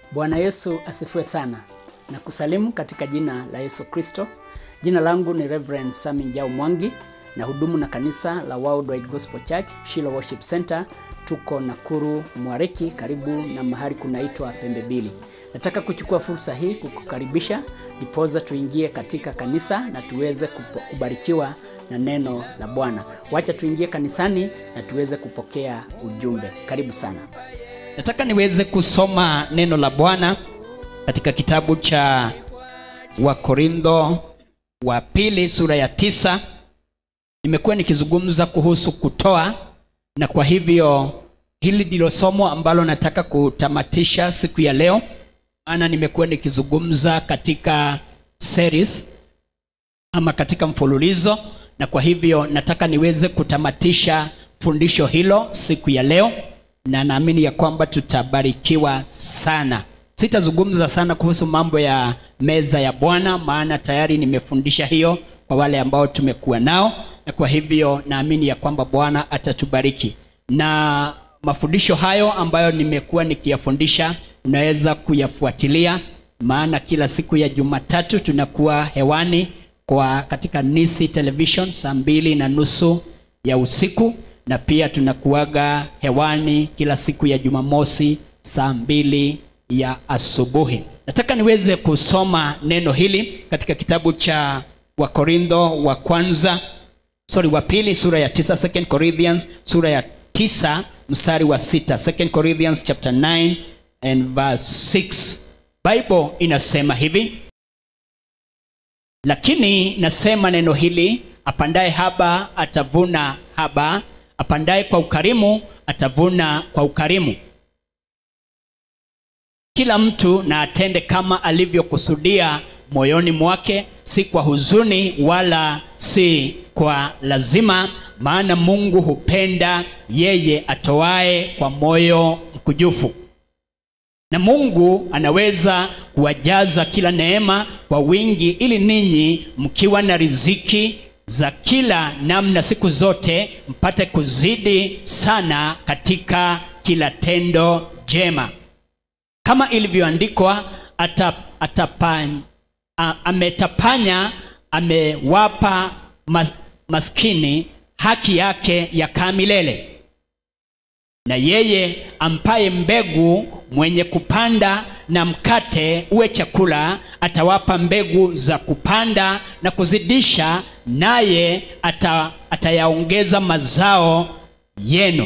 Bwana Yesu asifiwe sana na kusalimu katika jina la Yesu Kristo. Jina langu ni Reverend Sami Njau Mwangi na hudumu na kanisa la Worldwide Gospel Church Shiloh Worship Center. Tuko Nakuru Mwariki, karibu na mahali kunaitwa Pembe Mbili. Nataka kuchukua fursa hii kukukaribisha ndipoza tuingie katika kanisa na tuweze kupo- kubarikiwa na neno la Bwana. Wacha tuingie kanisani na tuweze kupokea ujumbe. Karibu sana. Nataka niweze kusoma neno la Bwana katika kitabu cha Wakorintho wa pili sura ya tisa. Nimekuwa nikizungumza kuhusu kutoa, na kwa hivyo hili ndilo somo ambalo nataka kutamatisha siku ya leo, maana nimekuwa nikizungumza katika series ama katika mfululizo, na kwa hivyo nataka niweze kutamatisha fundisho hilo siku ya leo, na naamini ya kwamba tutabarikiwa sana. Sitazungumza sana kuhusu mambo ya meza ya Bwana, maana tayari nimefundisha hiyo kwa wale ambao tumekuwa nao, na kwa hivyo naamini ya kwamba Bwana atatubariki na mafundisho hayo ambayo nimekuwa nikiyafundisha unaweza kuyafuatilia, maana kila siku ya Jumatatu tunakuwa hewani kwa katika Nisi Television saa mbili na nusu ya usiku, na pia tunakuaga hewani kila siku ya Jumamosi saa mbili ya asubuhi. Nataka niweze kusoma neno hili katika kitabu cha Wakorintho wa kwanza sorry wa pili sura ya tisa, Second Corinthians sura ya tisa mstari wa sita, Second Corinthians chapter 9 and verse 6. Bible inasema hivi: lakini nasema neno hili, apandaye haba atavuna haba, apandaye kwa ukarimu atavuna kwa ukarimu. Kila mtu na atende kama alivyokusudia moyoni mwake, si kwa huzuni wala si kwa lazima, maana Mungu hupenda yeye atoaye kwa moyo mkujufu. Na Mungu anaweza kuwajaza kila neema kwa wingi, ili ninyi mkiwa na riziki za kila namna siku zote mpate kuzidi sana katika kila tendo jema kama ilivyoandikwa ata, atapan, a, ametapanya amewapa mas, maskini haki yake yakaa milele na yeye ampaye mbegu mwenye kupanda na mkate uwe chakula atawapa mbegu za kupanda na kuzidisha naye ata, atayaongeza mazao yenu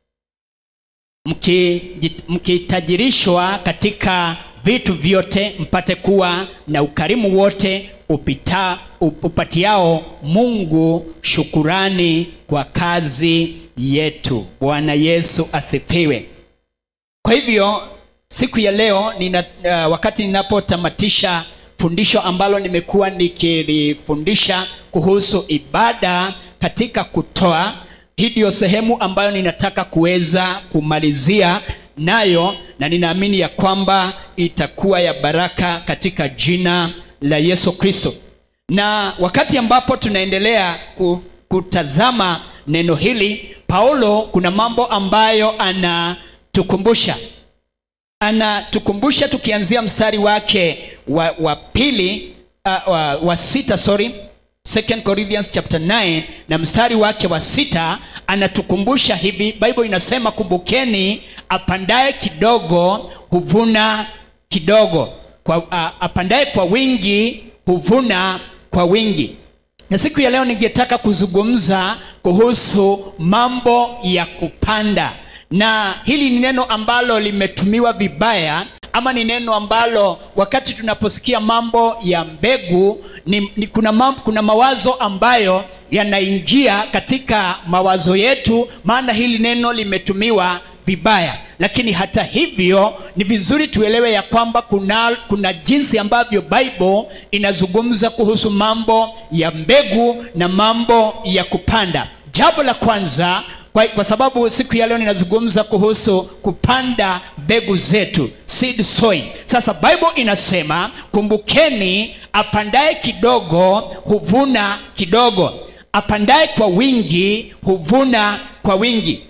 mki- mkitajirishwa katika vitu vyote mpate kuwa na ukarimu wote upita, upatiao Mungu shukurani kwa kazi yetu. Bwana Yesu asifiwe. Kwa hivyo siku ya leo nina, uh, wakati ninapotamatisha fundisho ambalo nimekuwa nikilifundisha kuhusu ibada katika kutoa, hii ndiyo sehemu ambayo ninataka kuweza kumalizia nayo, na ninaamini ya kwamba itakuwa ya baraka katika jina la Yesu Kristo. Na wakati ambapo tunaendelea ku- kutazama neno hili, Paulo kuna mambo ambayo anatukumbusha anatukumbusha tukianzia mstari wake wa, wa pili uh, wa, wa sita sorry Second Corinthians chapter 9 na mstari wake wa sita anatukumbusha hivi bible inasema kumbukeni apandaye kidogo huvuna kidogo kwa, uh, apandaye kwa wingi huvuna kwa wingi na siku ya leo ningetaka kuzungumza kuhusu mambo ya kupanda na hili ni neno ambalo limetumiwa vibaya ama ni neno ambalo wakati tunaposikia mambo ya mbegu ni, ni kuna, mam, kuna mawazo ambayo yanaingia katika mawazo yetu maana hili neno limetumiwa vibaya lakini hata hivyo ni vizuri tuelewe ya kwamba kuna, kuna jinsi ambavyo bible inazungumza kuhusu mambo ya mbegu na mambo ya kupanda jambo la kwanza kwa, kwa sababu siku ya leo ninazungumza kuhusu kupanda mbegu zetu seed sowing sasa bible inasema kumbukeni apandaye kidogo huvuna kidogo apandaye kwa wingi huvuna kwa wingi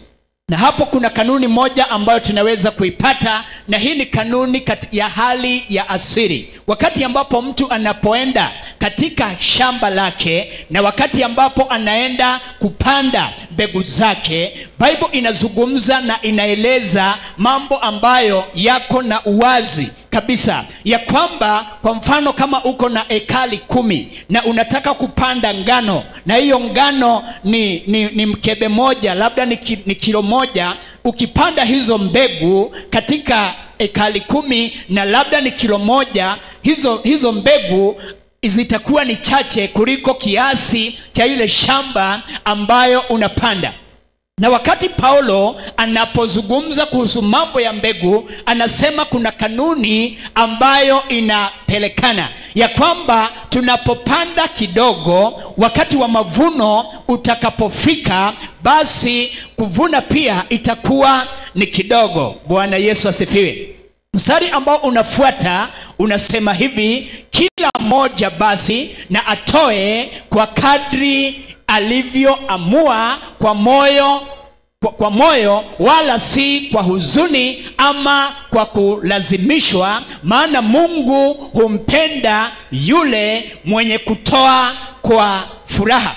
na hapo kuna kanuni moja ambayo tunaweza kuipata na hii ni kanuni kat- ya hali ya asiri wakati ambapo mtu anapoenda katika shamba lake na wakati ambapo anaenda kupanda mbegu zake bible inazungumza na inaeleza mambo ambayo yako na uwazi kabisa ya kwamba kwa mfano kama uko na ekali kumi na unataka kupanda ngano na hiyo ngano ni, ni, ni mkebe moja labda ni, ki, ni kilo moja ukipanda hizo mbegu katika ekali kumi na labda ni kilo moja hizo, hizo mbegu zitakuwa ni chache kuliko kiasi cha ile shamba ambayo unapanda na wakati paulo anapozungumza kuhusu mambo ya mbegu anasema kuna kanuni ambayo inapelekana ya kwamba tunapopanda kidogo wakati wa mavuno utakapofika basi kuvuna pia itakuwa ni kidogo bwana yesu asifiwe mstari ambao unafuata unasema hivi kila mmoja basi na atoe kwa kadri alivyoamua kwa moyo kwa, kwa moyo wala si kwa huzuni ama kwa kulazimishwa maana mungu humpenda yule mwenye kutoa kwa furaha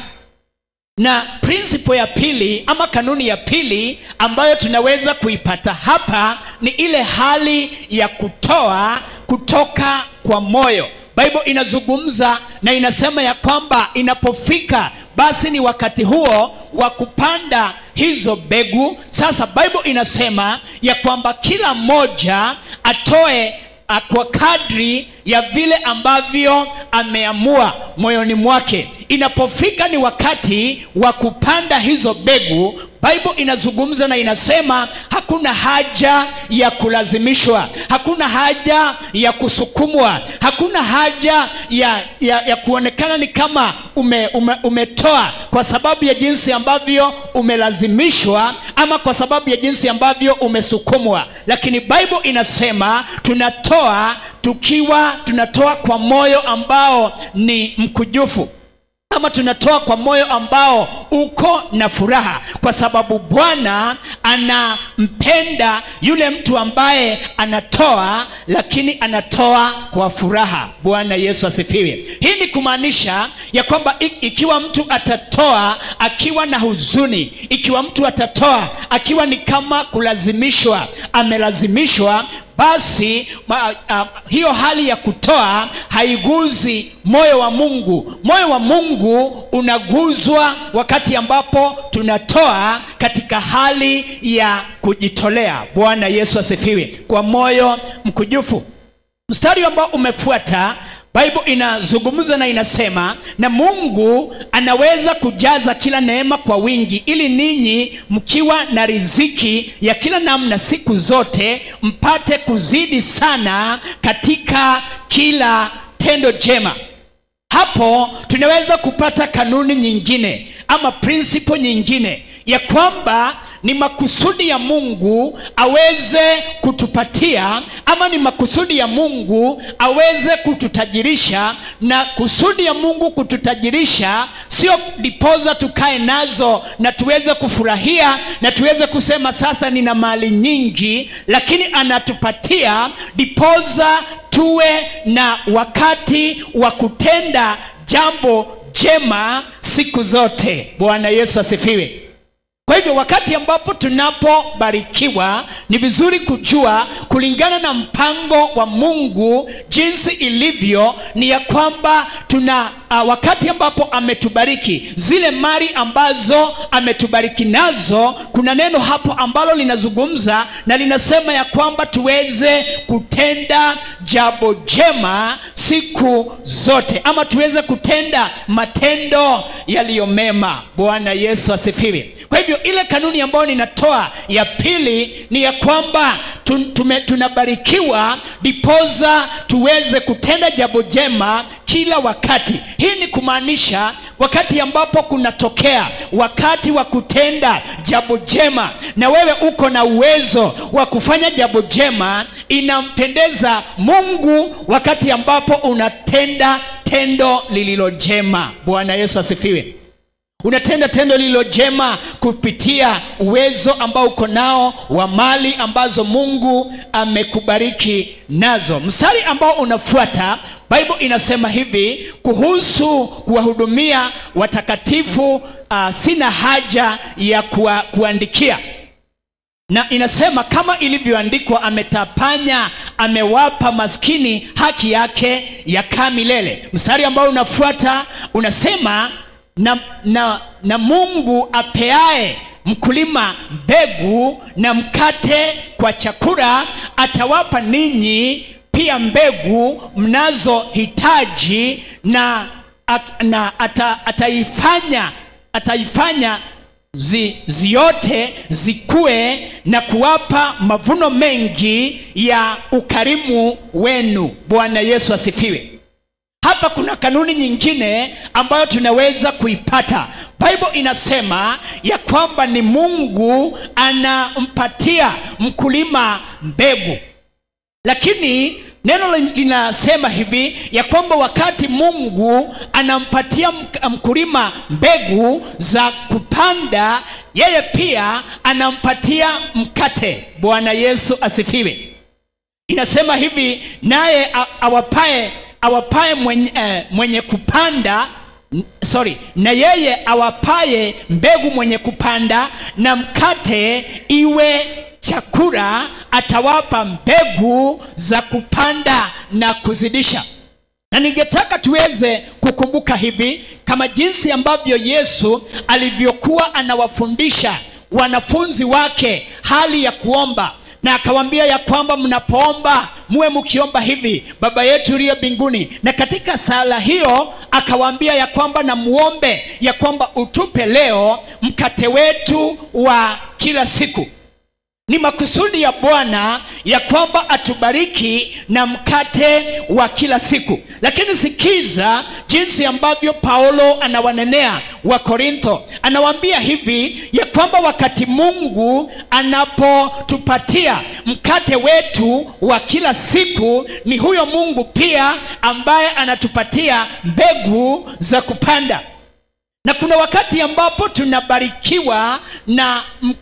na prinsipo ya pili ama kanuni ya pili ambayo tunaweza kuipata hapa ni ile hali ya kutoa kutoka kwa moyo bible inazungumza na inasema ya kwamba inapofika basi ni wakati huo wa kupanda hizo mbegu sasa bible inasema ya kwamba kila mmoja atoe a- kwa kadri ya vile ambavyo ameamua moyoni mwake inapofika ni wakati wa kupanda hizo mbegu bible inazungumza na inasema hakuna haja ya kulazimishwa hakuna haja ya kusukumwa hakuna haja ya, ya, ya kuonekana ni kama ume, ume, umetoa kwa sababu ya jinsi ambavyo umelazimishwa ama kwa sababu ya jinsi ambavyo umesukumwa lakini bible inasema tunatoa tukiwa tunatoa kwa moyo ambao ni mkujufu ama tunatoa kwa moyo ambao uko na furaha kwa sababu bwana anampenda yule mtu ambaye anatoa lakini anatoa kwa furaha bwana yesu asifiwe hii ni kumaanisha ya kwamba i- ikiwa mtu atatoa akiwa na huzuni ikiwa mtu atatoa akiwa ni kama kulazimishwa amelazimishwa basi ma, a, hiyo hali ya kutoa haiguzi moyo wa mungu moyo wa mungu unaguzwa wakati ambapo tunatoa katika hali ya kujitolea bwana yesu asifiwe kwa moyo mkujufu mstari ambao umefuata bible inazungumza na inasema na mungu anaweza kujaza kila neema kwa wingi ili ninyi mkiwa na riziki ya kila namna siku zote mpate kuzidi sana katika kila tendo jema hapo tunaweza kupata kanuni nyingine ama prinsipo nyingine ya kwamba ni makusudi ya mungu aweze kutupatia ama ni makusudi ya mungu aweze kututajirisha na kusudi ya mungu kututajirisha sio dipoza tukae nazo na tuweze kufurahia na tuweze kusema sasa nina mali nyingi lakini anatupatia dipoza tuwe na wakati wa kutenda jambo jema siku zote bwana yesu asifiwe kwa hivyo wakati ambapo tunapobarikiwa ni vizuri kujua kulingana na mpango wa mungu jinsi ilivyo ni ya kwamba tuna uh, wakati ambapo ametubariki zile mali ambazo ametubariki nazo kuna neno hapo ambalo linazungumza na linasema ya kwamba tuweze kutenda jambo jema siku zote ama tuweze kutenda matendo yaliyo mema bwana yesu asifiwe kwa hivyo ile kanuni ambayo ninatoa ya pili ni ya kwamba tu- tume- tunabarikiwa dipoza tuweze kutenda jambo jema kila wakati hii ni kumaanisha wakati ambapo kunatokea wakati wa kutenda jambo jema na wewe uko na uwezo wa kufanya jambo jema inampendeza mungu wakati ambapo unatenda tendo lililo jema bwana yesu asifiwe unatenda tendo lililo jema kupitia uwezo ambao uko nao wa mali ambazo mungu amekubariki nazo mstari ambao unafuata bible inasema hivi kuhusu kuwahudumia watakatifu uh, sina haja ya kuwa, kuandikia na inasema kama ilivyoandikwa ametapanya amewapa maskini haki yake yakaa milele mstari ambao unafuata unasema na, na, na mungu apeaye mkulima mbegu na mkate kwa chakula atawapa ninyi pia mbegu mnazohitaji na, at, na ata, ataifanya ataifanya zi, ziote zikue na kuwapa mavuno mengi ya ukarimu wenu bwana yesu asifiwe hapa kuna kanuni nyingine ambayo tunaweza kuipata bible inasema ya kwamba ni mungu anampatia mkulima mbegu lakini neno linasema hivi ya kwamba wakati mungu anampatia mkulima mbegu za kupanda yeye pia anampatia mkate bwana yesu asifiwe inasema hivi naye awapae awapaye mwenye, eh, mwenye kupanda sorry na yeye awapaye mbegu mwenye kupanda na mkate iwe chakula atawapa mbegu za kupanda na kuzidisha na ningetaka tuweze kukumbuka hivi kama jinsi ambavyo yesu alivyokuwa anawafundisha wanafunzi wake hali ya kuomba na akawaambia ya kwamba mnapoomba muwe mkiomba hivi baba yetu uliye mbinguni na katika sala hiyo akawaambia ya kwamba na muombe ya kwamba utupe leo mkate wetu wa kila siku ni makusudi ya bwana ya kwamba atubariki na mkate wa kila siku lakini sikiza jinsi ambavyo paulo anawanenea wa korintho anawaambia hivi ya kwamba wakati mungu anapotupatia mkate wetu wa kila siku ni huyo mungu pia ambaye anatupatia mbegu za kupanda na kuna wakati ambapo tunabarikiwa na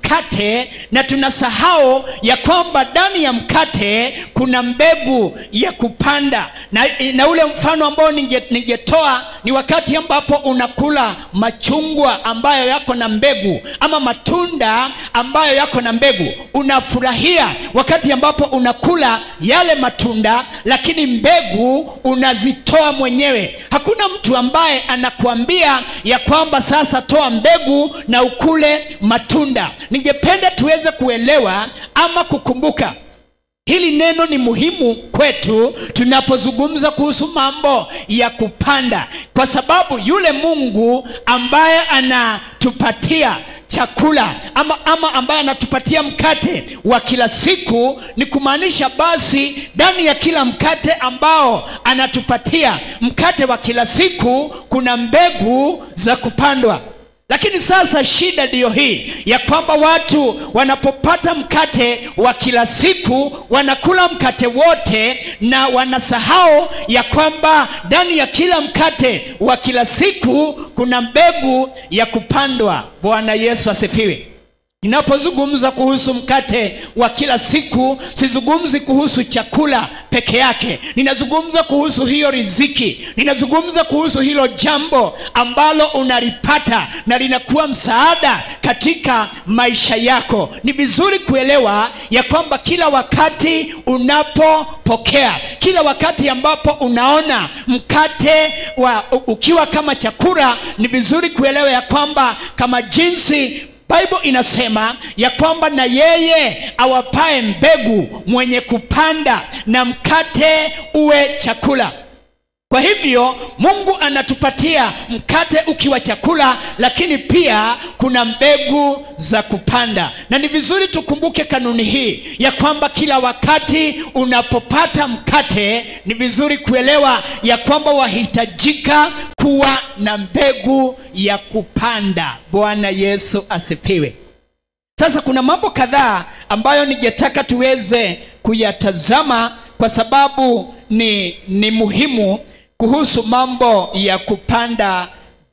mkate na tunasahau ya kwamba ndani ya mkate kuna mbegu ya kupanda na, na ule mfano ambao ninge, ningetoa ni wakati ambapo unakula machungwa ambayo yako na mbegu ama matunda ambayo yako na mbegu unafurahia wakati ambapo unakula yale matunda lakini mbegu unazitoa mwenyewe hakuna mtu ambaye anakuambia ya kwamba sasa toa mbegu na ukule matunda ningependa tuweze kuelewa ama kukumbuka hili neno ni muhimu kwetu tunapozungumza kuhusu mambo ya kupanda kwa sababu yule mungu ambaye anatupatia chakula ama, ama ambaye anatupatia mkate wa kila siku ni kumaanisha basi ndani ya kila mkate ambao anatupatia mkate wa kila siku kuna mbegu za kupandwa lakini sasa shida ndiyo hii ya kwamba watu wanapopata mkate wa kila siku wanakula mkate wote na wanasahau ya kwamba ndani ya kila mkate wa kila siku kuna mbegu ya kupandwa bwana yesu asifiwe ninapozungumza kuhusu mkate wa kila siku sizungumzi kuhusu chakula peke yake ninazungumza kuhusu hiyo riziki ninazungumza kuhusu hilo jambo ambalo unalipata na linakuwa msaada katika maisha yako ni vizuri kuelewa ya kwamba kila wakati unapopokea kila wakati ambapo unaona mkate wa ukiwa kama chakula ni vizuri kuelewa ya kwamba kama jinsi bible inasema ya kwamba na yeye awapae mbegu mwenye kupanda na mkate uwe chakula kwa hivyo mungu anatupatia mkate ukiwa chakula lakini pia kuna mbegu za kupanda na ni vizuri tukumbuke kanuni hii ya kwamba kila wakati unapopata mkate ni vizuri kuelewa ya kwamba wahitajika kuwa na mbegu ya kupanda bwana yesu asifiwe sasa kuna mambo kadhaa ambayo ningetaka tuweze kuyatazama kwa sababu ni, ni muhimu kuhusu mambo ya kupanda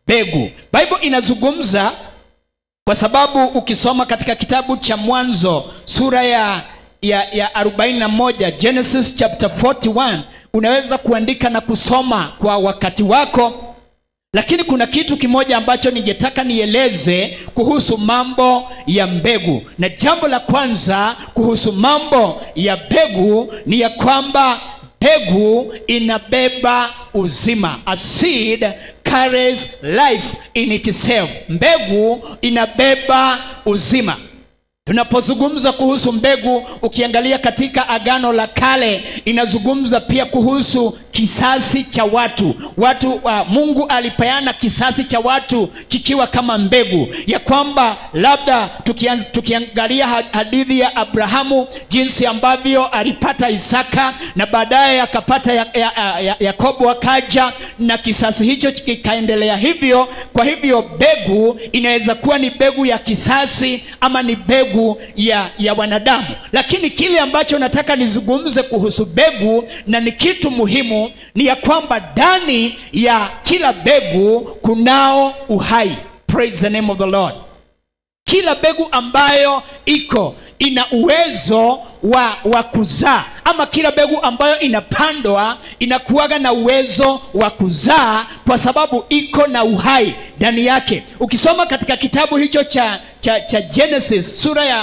mbegu bible inazungumza kwa sababu ukisoma katika kitabu cha mwanzo sura ya ya, ya 41 genesis chapter 41 unaweza kuandika na kusoma kwa wakati wako lakini kuna kitu kimoja ambacho ningetaka nieleze kuhusu mambo ya mbegu na jambo la kwanza kuhusu mambo ya mbegu ni ya kwamba mbegu inabeba uzima a seed carries life in itself mbegu inabeba uzima tunapozungumza kuhusu mbegu ukiangalia katika agano la kale inazungumza pia kuhusu kisasi cha watu watu uh, mungu alipeana kisasi cha watu kikiwa kama mbegu ya kwamba labda tukianz, tukiangalia hadithi ya abrahamu jinsi ambavyo alipata isaka na baadaye akapata yakobo ya, ya, ya, yakobo akaja na kisasi hicho kikaendelea hivyo kwa hivyo mbegu inaweza kuwa ni mbegu ya kisasi ama ni mbegu ya ya wanadamu lakini kile ambacho nataka nizungumze kuhusu mbegu na ni kitu muhimu ni ya kwamba ndani ya kila mbegu kunao uhai praise the name of the lord kila mbegu ambayo iko ina uwezo wa, wa kuzaa ama kila mbegu ambayo inapandwa inakuwaga na uwezo wa kuzaa kwa sababu iko na uhai ndani yake ukisoma katika kitabu hicho cha, cha, cha genesis sura ya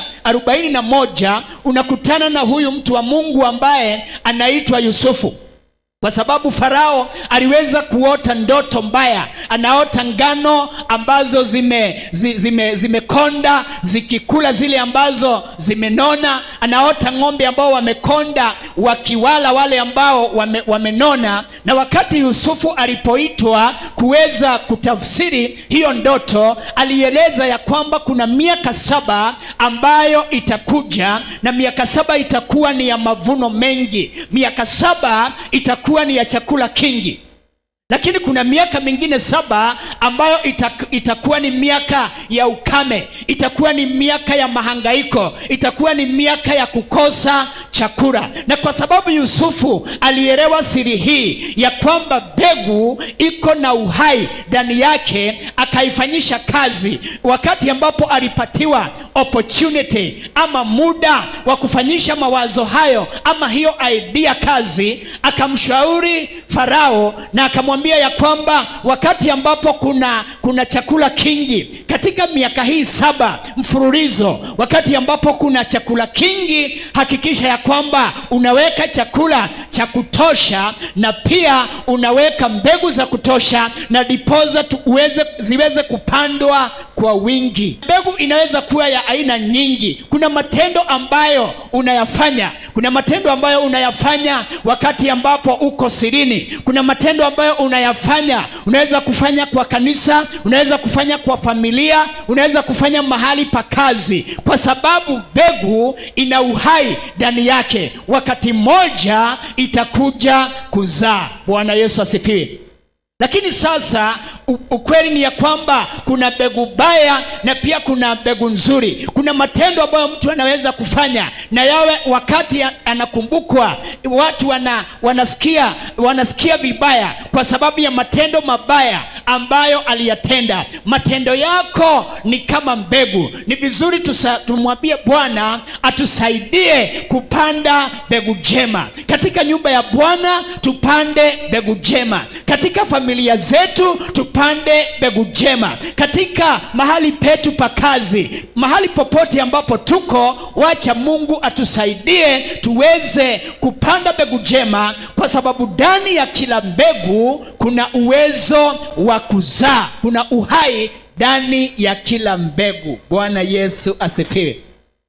41 unakutana na huyu mtu wa mungu ambaye anaitwa yusufu kwa sababu farao aliweza kuota ndoto mbaya anaota ngano ambazo zimekonda zime, zime zimekonda, zikikula zile ambazo zimenona anaota ng'ombe ambao wamekonda wakiwala wale ambao wame, wamenona na wakati yusufu alipoitwa kuweza kutafsiri hiyo ndoto alieleza ya kwamba kuna miaka saba ambayo itakuja na miaka saba itakuwa ni ya mavuno mengi miaka saba itakuwa itakuwa ni ya chakula kingi lakini kuna miaka mingine saba ambayo itak, itakuwa ni miaka ya ukame itakuwa ni miaka ya mahangaiko itakuwa ni miaka ya kukosa chakula na kwa sababu yusufu alielewa siri hii ya kwamba mbegu iko na uhai ndani yake akaifanyisha kazi wakati ambapo alipatiwa opportunity ama muda wa kufanyisha mawazo hayo ama hiyo idea kazi akamshauri farao na akamwambia ya kwamba wakati ambapo kuna kuna chakula kingi katika miaka hii saba mfululizo wakati ambapo kuna chakula kingi hakikisha ya kwamba unaweka chakula cha kutosha na pia unaweka mbegu za kutosha na dipoza uweze, ziweze kupandwa kwa wingi mbegu inaweza kuwa ya aina nyingi kuna matendo ambayo unayafanya kuna matendo ambayo unayafanya wakati ambapo uko sirini kuna matendo ambayo unayafanya unaweza kufanya kwa kanisa unaweza kufanya kwa familia unaweza kufanya mahali pa kazi kwa sababu mbegu ina uhai ndani yake wakati mmoja itakuja kuzaa bwana yesu asifiwe lakini sasa ukweli ni ya kwamba kuna mbegu baya na pia kuna mbegu nzuri kuna matendo ambayo mtu anaweza kufanya na yawe wakati anakumbukwa watu wana, wanasikia wanasikia vibaya kwa sababu ya matendo mabaya ambayo aliyatenda matendo yako ni kama mbegu ni vizuri tumwambie bwana atusaidie kupanda mbegu jema katika nyumba ya bwana tupande mbegu jema katika familia zetu tupande mbegu jema katika mahali petu pa kazi mahali popote ambapo tuko wacha mungu atusaidie tuweze kupanda mbegu jema kwa sababu ndani ya kila mbegu kuna uwezo wa kuzaa kuna uhai ndani ya kila mbegu bwana yesu asifiwe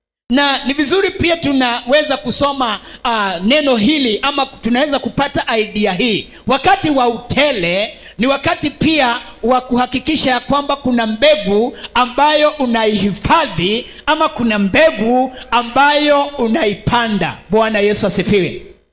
na ni vizuri pia tunaweza kusoma uh, neno hili ama tunaweza kupata idea hii wakati wa utele ni wakati pia wa kuhakikisha ya kwamba kuna mbegu ambayo unaihifadhi ama kuna mbegu ambayo unaipanda bwana yesu asifiwe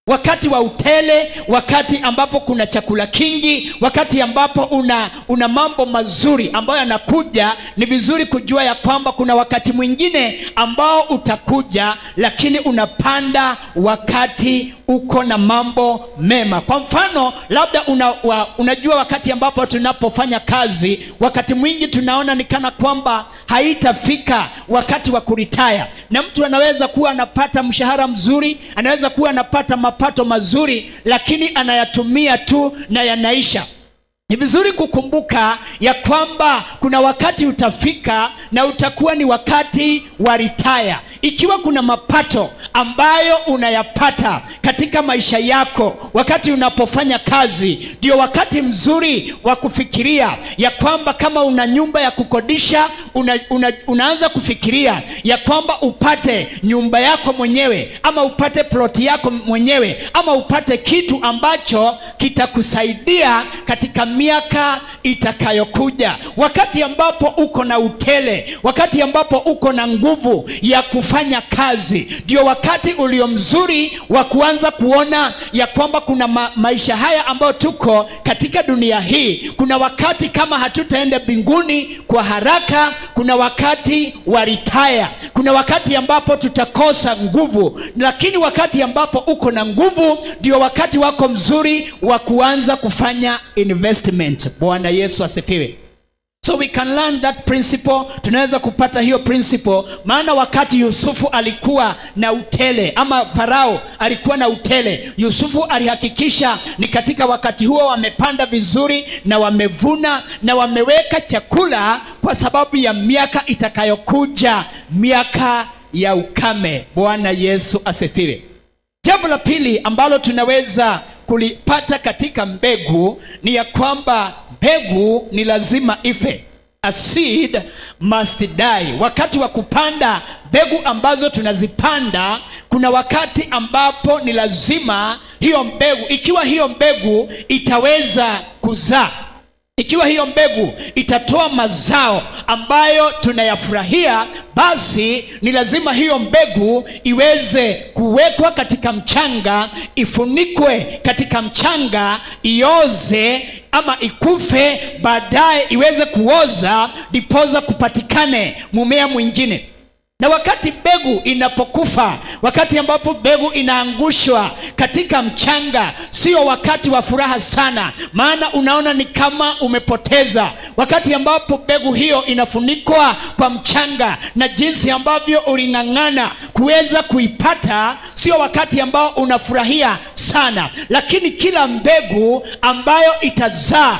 wakati wa utele wakati ambapo kuna chakula kingi wakati ambapo una una mambo mazuri ambayo yanakuja ni vizuri kujua ya kwamba kuna wakati mwingine ambao utakuja lakini unapanda wakati uko na mambo mema kwa mfano labda una, wa, unajua wakati ambapo tunapofanya kazi wakati mwingi tunaona ni kana kwamba haitafika wakati wa kuritaya na mtu anaweza kuwa anapata mshahara mzuri anaweza kuwa anapata mapato mazuri lakini anayatumia tu na yanaisha ni vizuri kukumbuka ya kwamba kuna wakati utafika na utakuwa ni wakati wa ritaya ikiwa kuna mapato ambayo unayapata katika maisha yako wakati unapofanya kazi ndio wakati mzuri wa kufikiria ya kwamba kama una nyumba ya kukodisha una, una, unaanza kufikiria ya kwamba upate nyumba yako mwenyewe ama upate ploti yako mwenyewe ama upate kitu ambacho kitakusaidia katika miaka itakayokuja wakati ambapo uko na utele wakati ambapo uko na nguvu ya kufanya kazi ndio wakati ulio mzuri wa kuanza kuona ya kwamba kuna ma maisha haya ambayo tuko katika dunia hii kuna wakati kama hatutaenda mbinguni kwa haraka kuna wakati wa ritaya kuna wakati ambapo tutakosa nguvu lakini wakati ambapo uko na nguvu ndio wakati wako mzuri wa kuanza kufanya investment bwana yesu asifiwe so we can learn that principle tunaweza kupata hiyo principle maana wakati yusufu alikuwa na utele ama farao alikuwa na utele yusufu alihakikisha ni katika wakati huo wamepanda vizuri na wamevuna na wameweka chakula kwa sababu ya miaka itakayokuja miaka ya ukame bwana yesu asifiwe jambo la pili ambalo tunaweza kulipata katika mbegu ni ya kwamba mbegu ni lazima ife a seed must die wakati wa kupanda mbegu ambazo tunazipanda kuna wakati ambapo ni lazima hiyo mbegu ikiwa hiyo mbegu itaweza kuzaa ikiwa hiyo mbegu itatoa mazao ambayo tunayafurahia basi ni lazima hiyo mbegu iweze kuwekwa katika mchanga ifunikwe katika mchanga ioze ama ikufe baadaye iweze kuoza dipoza kupatikane mumea mwingine na wakati mbegu inapokufa wakati ambapo mbegu inaangushwa katika mchanga sio wakati wa furaha sana maana unaona ni kama umepoteza wakati ambapo mbegu hiyo inafunikwa kwa mchanga na jinsi ambavyo uling'ang'ana kuweza kuipata sio wakati ambao unafurahia sana lakini kila mbegu ambayo itazaa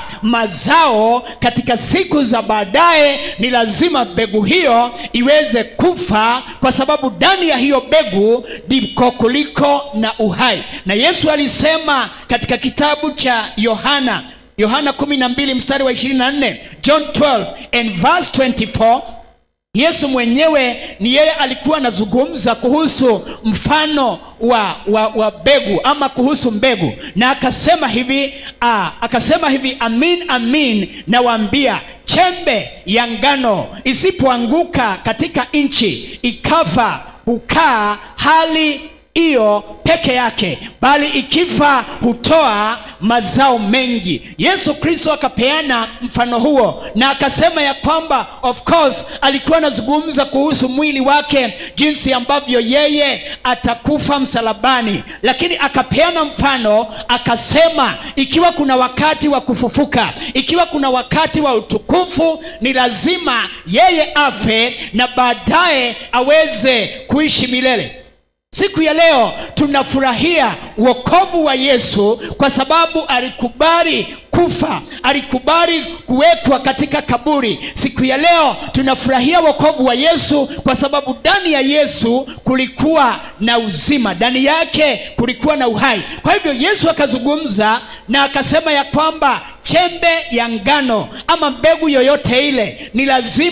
mazao katika siku za baadaye ni lazima mbegu hiyo iweze kufa kwa sababu ndani ya hiyo mbegu ndiko kuliko na uhai na yesu alisema katika kitabu cha yohana yohana 12 mstari wa 24 john 12 and verse 24 yesu mwenyewe ni yeye alikuwa anazungumza kuhusu mfano wa, wa, wa mbegu ama kuhusu mbegu na akasema hivi aa, akasema hivi amin amin nawaambia chembe ya ngano isipoanguka katika nchi ikafa hukaa hali hiyo peke yake bali ikifa hutoa mazao mengi yesu kristo akapeana mfano huo na akasema ya kwamba of course alikuwa anazungumza kuhusu mwili wake jinsi ambavyo yeye atakufa msalabani lakini akapeana mfano akasema ikiwa kuna wakati wa kufufuka ikiwa kuna wakati wa utukufu ni lazima yeye afe na baadaye aweze kuishi milele siku ya leo tunafurahia wokovu wa yesu kwa sababu alikubali kufa alikubali kuwekwa katika kaburi siku ya leo tunafurahia wokovu wa yesu kwa sababu ndani ya yesu kulikuwa na uzima ndani yake kulikuwa na uhai kwa hivyo yesu akazungumza na akasema ya kwamba chembe ya ngano ama mbegu yoyote ile ni lazima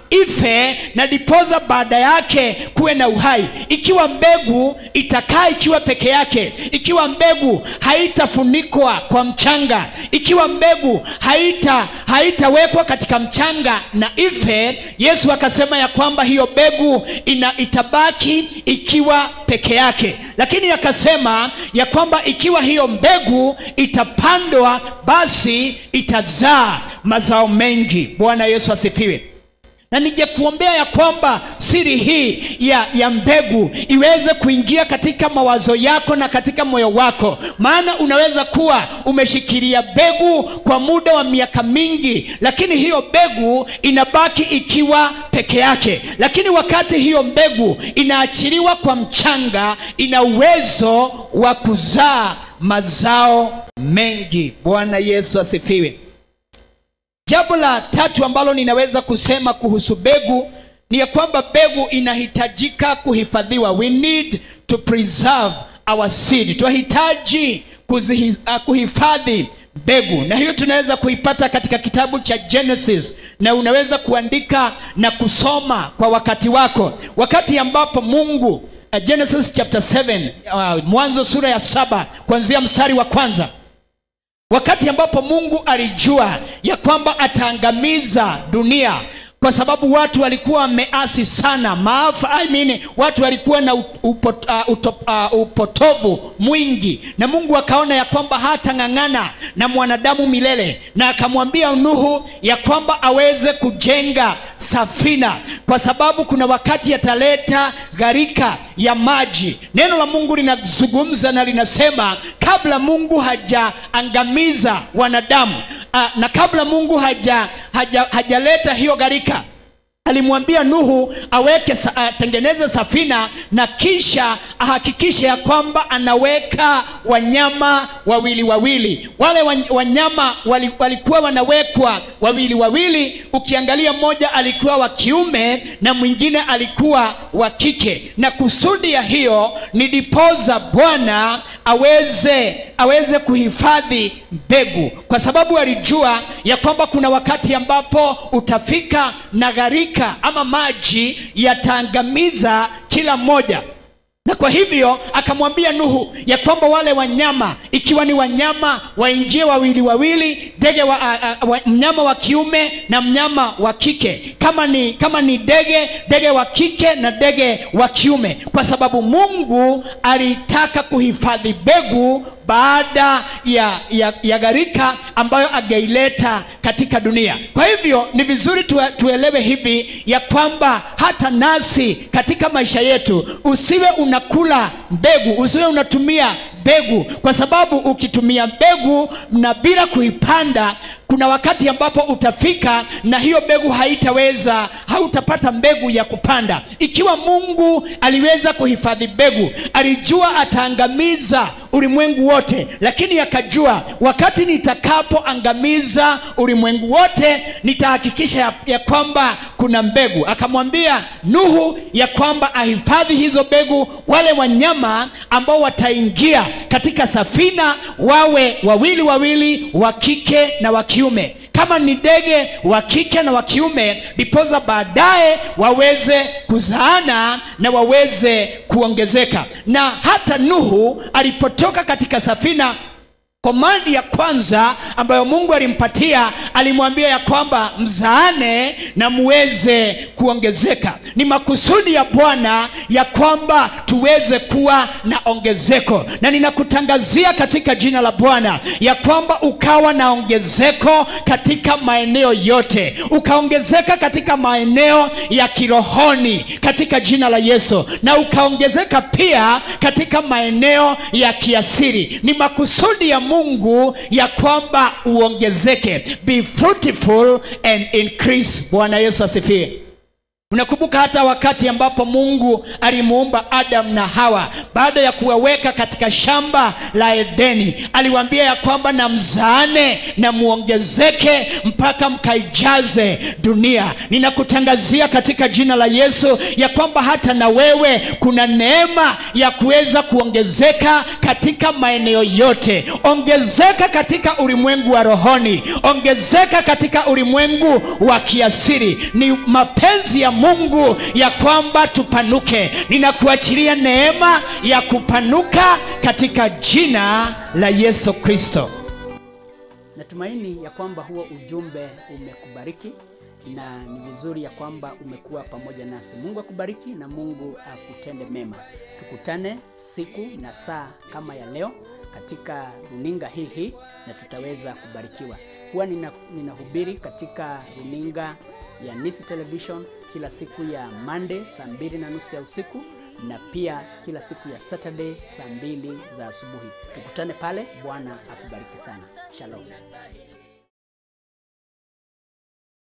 ife na dipoza baada yake kuwe na uhai ikiwa mbegu itakaa ikiwa peke yake ikiwa mbegu haitafunikwa kwa mchanga ikiwa mbegu haita haitawekwa katika mchanga na ife yesu akasema ya kwamba hiyo mbegu ina itabaki ikiwa peke yake lakini akasema ya kwamba ikiwa hiyo mbegu itapandwa basi itazaa mazao mengi bwana yesu asifiwe na ningekuombea ya kwamba siri hii ya, ya mbegu iweze kuingia katika mawazo yako na katika moyo wako maana unaweza kuwa umeshikilia mbegu kwa muda wa miaka mingi lakini hiyo mbegu inabaki ikiwa peke yake lakini wakati hiyo mbegu inaachiliwa kwa mchanga ina uwezo wa kuzaa mazao mengi bwana yesu asifiwe jambo la tatu ambalo ninaweza kusema kuhusu mbegu ni ya kwamba mbegu inahitajika kuhifadhiwa we need to preserve our seed tunahitaji kuzihi- uh, kuhifadhi mbegu na hiyo tunaweza kuipata katika kitabu cha genesis na unaweza kuandika na kusoma kwa wakati wako wakati ambapo mungu uh, genesis chapter 7 uh, mwanzo sura ya saba kuanzia mstari wa kwanza wakati ambapo mungu alijua ya kwamba ataangamiza dunia kwa sababu watu walikuwa wameasi sana maafa I mean, watu walikuwa na upot, uh, utop, uh, upotovu mwingi na mungu akaona ya kwamba hatang'ang'ana na mwanadamu milele na akamwambia nuhu ya kwamba aweze kujenga safina kwa sababu kuna wakati ataleta gharika ya maji neno la mungu linazungumza na linasema kabla mungu hajaangamiza wanadamu uh, na kabla mungu haja hajaleta haja hajaleta hiyo gharika alimwambia nuhu aweke sa, atengeneze safina na kisha ahakikishe ya kwamba anaweka wanyama wawili wawili wale wan- wanyama wali, walikuwa wanawekwa wawili wawili ukiangalia mmoja alikuwa wa kiume na mwingine alikuwa wa kike na kusudi ya hiyo ni dipoza bwana aweze aweze kuhifadhi mbegu kwa sababu alijua ya kwamba kuna wakati ambapo utafika na gharika ama maji yataangamiza kila mmoja na kwa hivyo akamwambia nuhu ya kwamba wale wanyama ikiwa ni wanyama waingie wawili wawili ndege wa, a, a, wa, mnyama wa kiume na mnyama wa kike kama ni kama ni ndege ndege wa kike na ndege wa kiume kwa sababu mungu alitaka kuhifadhi mbegu baada ya, ya, ya gharika ambayo angeileta katika dunia kwa hivyo ni vizuri tue, tuelewe hivi ya kwamba hata nasi katika maisha yetu usiwe unakula mbegu usiwe unatumia mbegu kwa sababu ukitumia mbegu na bila kuipanda kuna wakati ambapo utafika na hiyo mbegu haitaweza hautapata mbegu ya kupanda ikiwa mungu aliweza kuhifadhi mbegu alijua ataangamiza ulimwengu wote lakini akajua wakati nitakapoangamiza ulimwengu wote nitahakikisha ya, ya kwamba kuna mbegu akamwambia nuhu ya kwamba ahifadhi hizo mbegu wale wanyama ambao wataingia katika safina wawe wawili wawili wa kike na wa kiume kama ni ndege wa kike na wa kiume ndipoza baadaye waweze kuzaana na waweze kuongezeka na hata nuhu alipotoka katika safina komandi ya kwanza ambayo mungu alimpatia alimwambia ya kwamba mzaane na muweze kuongezeka ni makusudi ya bwana ya kwamba tuweze kuwa na ongezeko na ninakutangazia katika jina la bwana ya kwamba ukawa na ongezeko katika maeneo yote ukaongezeka katika maeneo ya kirohoni katika jina la yesu na ukaongezeka pia katika maeneo ya kiasiri ni makusudi ya mungu ya kwamba uongezeke be fruitful and increase bwana yesu asifiwe unakumbuka hata wakati ambapo mungu alimuumba adamu na hawa baada ya kuwaweka katika shamba la edeni aliwaambia ya kwamba na mzaane na muongezeke mpaka mkaijaze dunia ninakutangazia katika jina la yesu ya kwamba hata na wewe kuna neema ya kuweza kuongezeka katika maeneo yote ongezeka katika ulimwengu wa rohoni ongezeka katika ulimwengu wa kiasiri ni mapenzi ya mungu ya kwamba tupanuke ninakuachilia neema ya kupanuka katika jina la yesu kristo natumaini ya kwamba huo ujumbe umekubariki na ni vizuri ya kwamba umekuwa pamoja nasi mungu akubariki na mungu akutende mema tukutane siku na saa kama ya leo katika runinga hii hii na tutaweza kubarikiwa huwa nina, ninahubiri katika runinga ya nisi television kila siku ya monday saa mbili na nusu ya usiku na pia kila siku ya saturday saa mbili za asubuhi tukutane pale bwana akubariki sana shalom